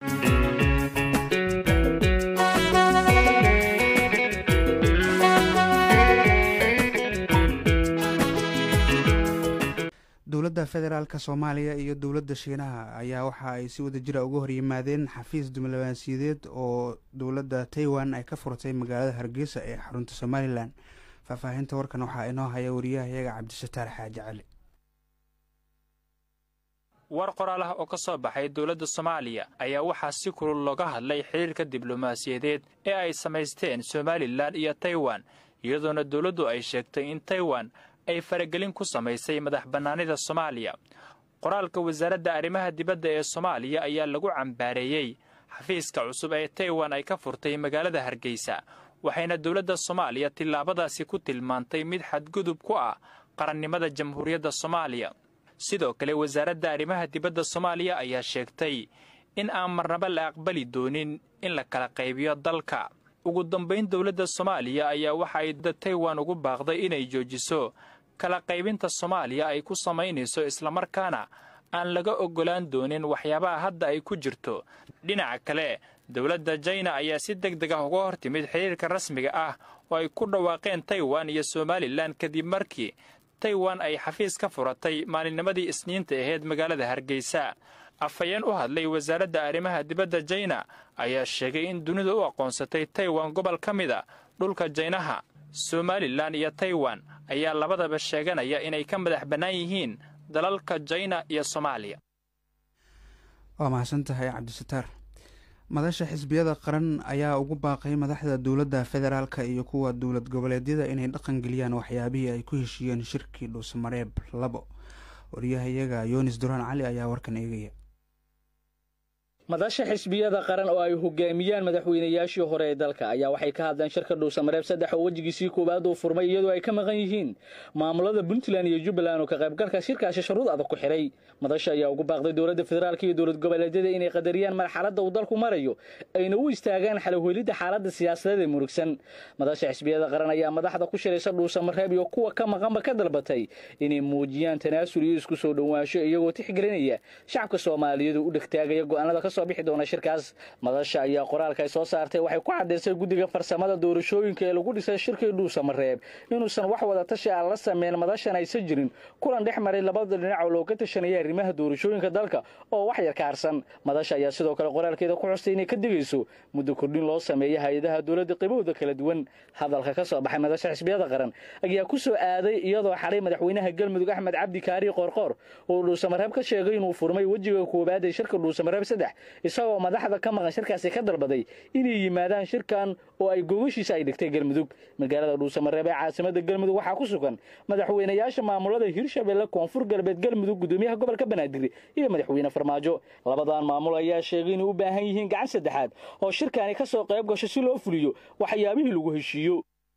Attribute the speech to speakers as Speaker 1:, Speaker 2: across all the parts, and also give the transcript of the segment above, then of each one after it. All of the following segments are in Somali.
Speaker 1: dowladda federaalk soomaaliya iyo dowladda shiinaha ayaa waxa ay si wadajira uga horyimaadeen xafiis diblomaasiyadeed oo dowladda taiwan ay ka furtay magaalada hargeysa ee xarunta somalilan faahfaahinta warkan waxaa inoo haya wariyahayaga cabdisataar xaaji cali
Speaker 2: war qoraal ah oo ka soo baxay dowladda soomaaliya ayaa waxaa si kulul looga hadlay xidhiirka diblomaasiyadeed ee ay samaysteen somalilan iyo taiwan iyadoona dowladdu ay sheegtay in taiwan ay faragelin ku samaysay madax bannaanida soomaaliya qoraalka wasaaradda arrimaha dibadda ee soomaaliya ayaa lagu cambaareeyey xafiiska cusub ee taiwan ay ka furtay magaalada hargeysa waxayna dowladda soomaaliya tillaabadaasi ku tilmaantay mid xadgudub ku ah qarannimada jamhuuriyadda soomaaliya sidoo kale wasaaradda arrimaha dibadda soomaaliya ayaa sheegtay in aan marnaba la aqbali doonin in la kala qaybiyo dalka ugu dambayn dowladda soomaaliya ayaa waxa ay taiwan ugu baaqday inay joojiso kala qaybinta soomaaliya ay ku samaynayso islamarkaana aan laga oggolaan doonin waxyaabaha hadda ay ku jirto dhinaca kale dowladda jaina ayaa si deg deg ah uga hor timid xidhiirka rasmiga ah oo ay ku dhawaaqeen taiwan iyo somalilan kadib markii taiwan ay xafiis ka furatay maalinnimadii isniinta ahayd magaalada hargeysa afhayeen u hadlay wasaaradda arrimaha dibadda jaina ayaa sheegay in dunidu u aqoonsatay taiwan gobol ka mida dhulka jaynaha somalilan iyo taiwan ayaa labadaba sheeganaya inay ka madax bannaan yihiin dalalka jaina iyo soomaaliya
Speaker 1: waa mahadsan tahay cabdisataar madasha xisbiyada qaran ayaa ugu baaqay madaxda dowladda federaalk iyo kuwa dowlad goboleedyada inay dhaqan geliyaan waxyaabihii ay ku heshiiyeen shirkii dhuusamareeb labo wariyahayaga yunis duraan cali ayaa warkan eegaya
Speaker 3: madasha xisbiyada qaran oo ay hogaamiyaan madaxweynayaashii hore ee dalka ayaa waxay ka hadleen shirka dhuusamareeb saddex oo wejigiisii koowaad uu furmay iyadoo ay ka maqan yihiin maamulada puntland iyo jubbaland oo ka qaybgalka shirkaasi shuruud adag ku xidhay madasha ayaa ugu baaqday dowladda federaalk iyo dowlad goboleedyada inay qadariyaan marxaladda uu dalku marayo ayna u istaagaan xalowhelidda xaaladda siyaasadeed ee murugsan madasha xisbiyada qaran ayaa madaxda ku shiraysa dhuusamareeb iyo kuwa ka maqanba ka dalbatay inay muujiyaan tanaasul iyo isku soo dhowaansho iyagoo tixgelinaya shacabka soomaaliyeed u dhegtaagaya go'aanada ka soo bixi doona shirkaas madasha ayaa qoraalka ay soo saartay waxay ku caddaysay guddiga farsamada doorashooyinka ee lagu dhisay shirkii dhuusamareeb inuusan wax wada tashi aan la sameyn madashan aysan jirin kulan dhex maray labada dhinac oo looga tashanaya arrimaha doorashooyinka dalka oo wax yar ka harsan madasha ayaa sidoo kale qoraalkeeda ku xustay inay ka digayso muddo kordhin loo sameeya hay-adaha dowladda qaybahooda kala duwan hadalka ka soo baxay madasha xisbiyada qaran ayaa ku soo aaday iyadoo xalay madaxweynaha galmudug axmed cabdi kaari qoorqoor oo dhuusamareeb ka sheegay inuu furmay wejiga koowaad ee shirka dhuusamareeb saddex isagoo madaxda ka maqan shirkaasi ka dalbaday inay yimaadaan shirkan oo ay gogashiisa ay dhigtay galmudug magaalada dhuusamareeb ee caasimada galmudug waxaa ku sugan madaxweynayaasha maamulada hirshabelle koonfur galbeed galmudug gudoomiyaha gobolka banaadir iyo madaxweyne farmaajo labadan maamul ayaa sheegay inay u baahan yihiin gacan saddexaad oo shirkaani ka soo qayb gasho si loo fuliyo waxyaabihii lagu heshiiyo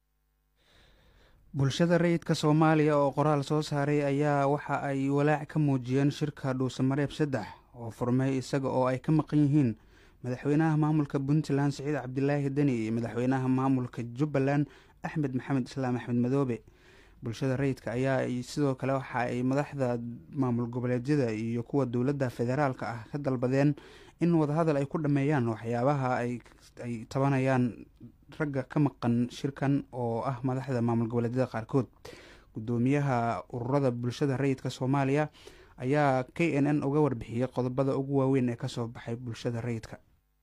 Speaker 1: bulshada rayidka soomaaliya oo qoraal soo saaray ayaa waxa ay walaac ka muujiyeen shirka dhuusamareeb saddex oo furmay isaga oo ay ka maqan yihiin madaxweynaha maamulka puntland siciid cabdilaahi deni iyo madaxweynaha maamulka jubbaland axmed maxamed islaam axmed madoobe bulshada rayidka ayaa sidoo kale waxa ay madaxda maamul goboleedyada iyo kuwa dowladda federaalka ah ka dalbadeen in wadahadal ay ku dhameeyaan waxyaabaha ay tabanayaan ragga ka maqan shirkan oo ah madaxda maamul goboleedyada qaarkood gudoomiyaha ururada bulshada rayidka soomaaliya ayaa k n n uga warbixiyey qodobada ugu waaweyn ee kasoo baxay bulshada rayidka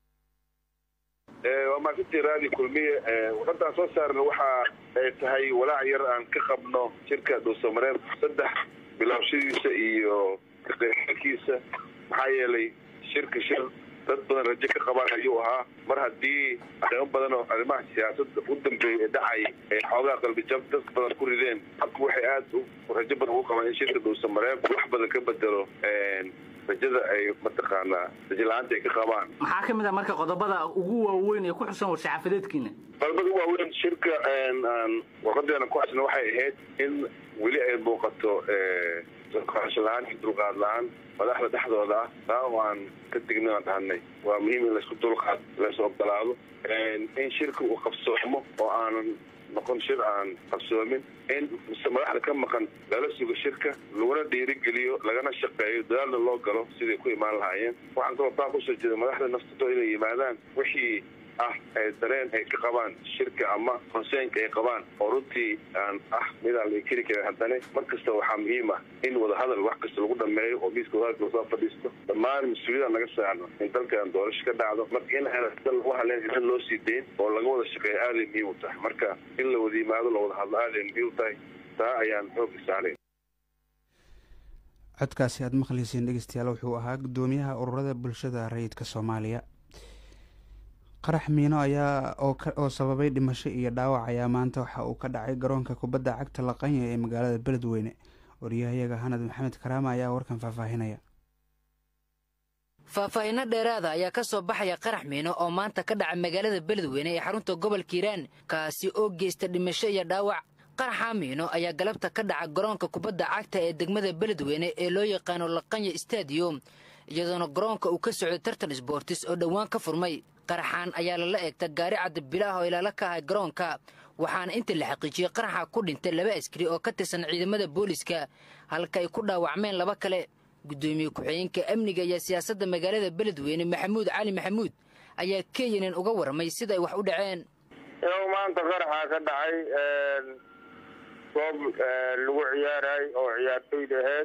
Speaker 4: waa maasintii raadi kulmiye warqadaan soo saarna waxa ay tahay walaac yar aan ka qabno shirka dhuusamareeb saddex bilaabshadiisa iyo kaqeybkiisa maxaa yeelay shirka shir dad badan rajo ka qabaan ayuu ahaa mar haddii arrimo badan oo arrimaha siyaasadda u dambeeyay ee dhacay ay xoogaa qalbijab dad badan ku rideen halku waxay aada rajo badan ugu qabaan in shirka dhuusamareeb wax badan ka bedelo rajada ay mataqaanaa rajala-aanta ay ka qabaan
Speaker 3: maxaa ka mid ah marka qodobada ugu waaweyn ee ku xusan war-saxaafadeedkiina
Speaker 4: qodobada ugu waaweyn shirka aan warqadeena ku xusna waxay ahayd in weli ay muuqato soqaasho la-aan iyo dulqaad la-aan madaxda dhexdooda ah taa oo aan ka tegnay aan dhahanay waa muhiim in laysku dulqaad laysu ogolaado in shirka uu qabsoomo oo aanan noqon shir aan qabsoomin in madaxda ka maqan lala sugo shirka laguna dhiirigeliyo lagana shaqeeyo dadaalna loo galo siday ku imaan lahaayeen waxaan kaloo taa kusoo jeeda madaxda naftatooda inay yimaadaan wixii ah ee dareen ay ka qabaan shirka ama konseynka ay qabaan oo runtii aan ah midaan la inkiri karin haddana mar kasta waxaa muhiim ah in wadahadal wax kasta lagu dhameeyo oo miiska wadahadalka lasoo fadhiisto dhammaan mas-uuliyadaan naga saarno in dalkan doorasho ka dhacdo marka in aan dal lagu hadleen idan loo sii dayn oo laga wada shaqeeyo aaday muhiim u tahay marka in la wada yimaado la wada hadlo aaday muhiim u tahay taa ayaan xoogga saarayn
Speaker 1: codkaasi aada maqlayseen dhegeystayaal wuxuu ahaa guddoomiyaha ururada bulshada rayidka soomaaliya qarax miino ayaa oo sababay dhimasho iyo dhaawac ayaa maanta waxa uu ka dhacay garoonka kubadda cagta laqanya ee magaalada beledweyne wariyahayaga hanad maxamed karaama ayaa warkan faahfaahinaya
Speaker 5: faahfaahinno dheeraada ayaa ka soo baxaya qarax miino oo maanta ka dhaca magaalada beledweyne ee xarunta gobolka hiiraan kaasi oo geysta dhimasho iyo dhaawac qaraxa miino ayaa galabta ka dhaca garoonka kubadda cagta ee degmada beledweyne ee loo yaqaano laqanya stadium iyadoona garoonka uu ka socday tartan sboortis oo dhowaan ka furmay qaraxaan ayaa lala eegta gaari cadda bilaah oo ilaala ka ahay garoonka waxaana inta la xaqiijiyey qaraxa ku dhintay laba askari oo ka tirsan ciidamada booliska halka ay ku dhaawacmeen laba kale guddoomiye ku-xigeenka amniga iyo siyaasadda magaalada beledweyne maxamuud cali maxamuud ayaa kenyanan uga warramay sida ay wax u dhaceen
Speaker 6: iyow maanta qaraxaa ka dhacay goob lagu ciyaaray oo ciyaartoyda ahayd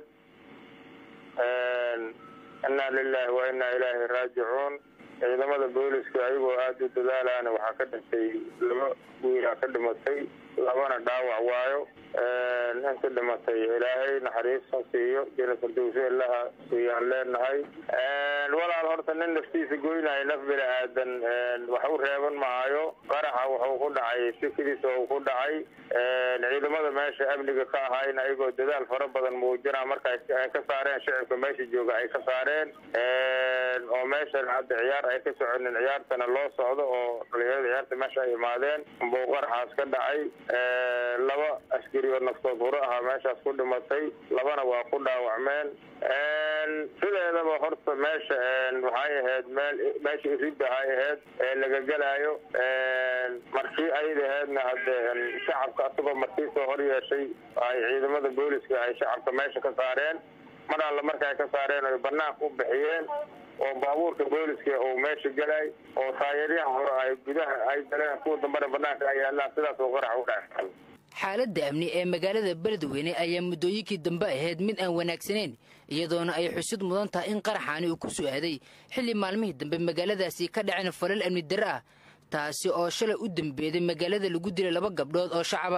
Speaker 6: innaa lilaahi wa innaa ilaahi raajicuun ciidamada booliska ayagoo aada u dadaalaana waxaa ka dhintay laba wiilaa ka dhimatay labana dhaawac waayo inta dhimatay ilaahay naxariista siiyo jina firdowsi ilaha siiyaan leenahay walaal horta nin naftiisa goynaayo naf bini aadan wax u reeban maayo qaraxa wuxuu ku dhacay sikidiisa uu ku dhacay ciidamada meesha amniga ka ahayn ayagoo dadaal fara badan muujina marka ay ka saareen shicibka meesha jooga ay ka saareen oo meeshan hadda ciyaar ay ka soconin ciyaartana loo socdo oo dhalinyarada ciyaarta meesha ay imaadeen buu qaraxaas ka dhacay laba askari oo naftood hore ahaa meeshaas ku dhimatay labana waa ku dhaawacmeen sideedaba horta meesha waxay ahayd meel meesha iridda ay ahayd ee laga gelaayo markii ayada ahaydna hadde shacabka asagoo markii soo hor yeeshay ay ciidamada booliska ay shacabka meesha ka saareen mar alla marka ay ka saareen oy banaanka u bixiyeen oo baabuurka booliska uu meesha gelay oo taayaryaha hore ay gudaha ay galeen kuwa dambana banaanka ay yaalaan sidaas oo qarax u dhaca
Speaker 5: xaaladda amni ee magaalada beledweyne ayaa muddooyinkii dambe ahayd mid aan wanaagsanayn iyadoona ay xusid mudan tahay in qaraxaani uu ku su-aaday xilli maalmihii dambe magaaladaasi ka dhaceen falal amni darre ah taasi oo shalay u dambeeday magaalada lagu dilay laba gabdhood oo shacaba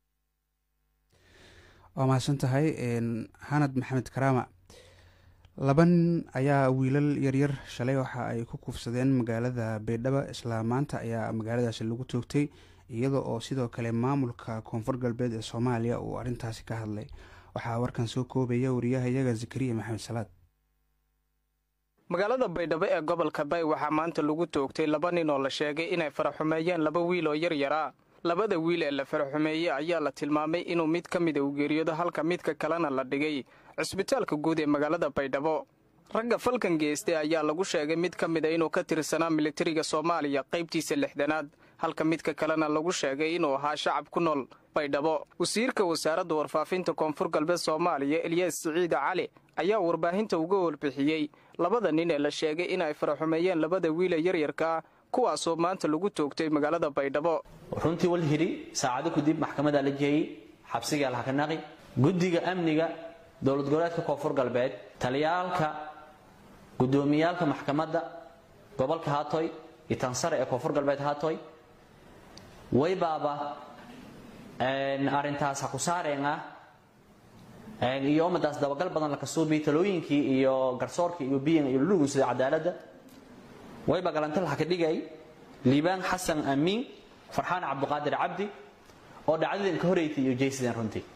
Speaker 1: waa mahadsan tahay xanad maxamed karaama laba nin ayaa wiilal yaryar shalay waxa ay ku kuufsadeen magaalada baydhabo isla maanta ayaa magaaladaasi lagu toogtay iyada oo sidoo kale maamulka koonfur galbeed ee soomaaliya uu arrintaasi ka hadlay waxaa warkan soo koobaya wariyahayaga zakariya maxamed salaad
Speaker 7: magaalada baydhabo ee gobolka bay waxaa maanta lagu toogtay laba nin oo la sheegay inay faraxumeeyeen laba wiil oo yaryara labada wiil ee la faraxumeeyey ayaa la tilmaamay inuu mid ka mida uu geeriyoodo halka midka kalena la dhigay cisbitaalka guud ee magaalada baydhabo ragga falkan geystay ayaa lagu sheegay mid ka mida inuu ka tirsanaa militariga soomaaliya qaybtiisa lixdanaad halka midka kalena lagu sheegay inuu ahaa shacab ku nool baydhabo wasiirka wasaaradda warfaafinta koonfur galbeed soomaaliya eliyas siciida cali ayaa warbaahinta uga warbixiyey labada nin ee la sheegay inay faraxumeeyeen labada wiile yaryarkaa kuwaasoo maanta lagu toogtay magaalada baydhabo
Speaker 8: runtii wal hidhi saacado kadib maxkamadaa la jeeyey xabsigaa laha ka naqi guddiga amniga dowlad goboleedka koonfur galbeed taliyaalka guddoomiyaalka maxkamadda gobolka haatoy iyo tansare ee koonfur galbeed haatoy waybaaba arrintaas ha ku saareen ah iyo ummadaas dabagal badan la kasuubi talooyinkii iyo garsoorkii iyo biyan iyo lulugu sida cadaaladda wayba galantal ha ka dhigay liibaan xasan amiin farxaan cabdiqaadir cabdi oo dhacdadan ka horreysay iyo jaysideen runtii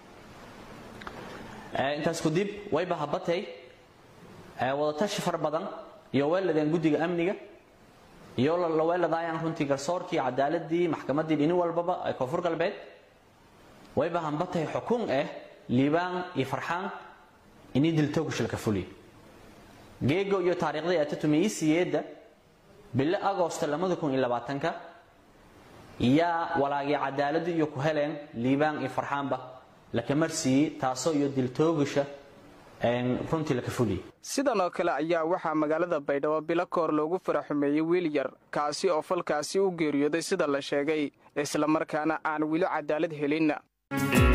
Speaker 8: intaas kadib wayba habatay wadatashi far badan iyo weeladeen guddiga amniga iyo la weeladaayaan runtii garsoorkii cadaaladii maxkamaddii dhini walbaba ee koonfur galbeed wayba hambatay xukun ah liibaan iyo farxaan inii diltoogushilka fuliy geego iyo taariikhdii atatumiisiyeedda bilo agoosto labada kun iyo labaatanka yaa walaagii cadaaladu iyo ku heleen liibaan iyo farxaanba lakamarsiiyey taasoo iyo diltoogasha runtii laka fuliyey
Speaker 7: sidan oo kale ayaa waxaa magaalada baydhabo bilo koor loogu faraxumeeyey wiil yar kaasi oo falkaasi u geeriyooday sida la sheegay islamarkaana aan weli cadaalad helin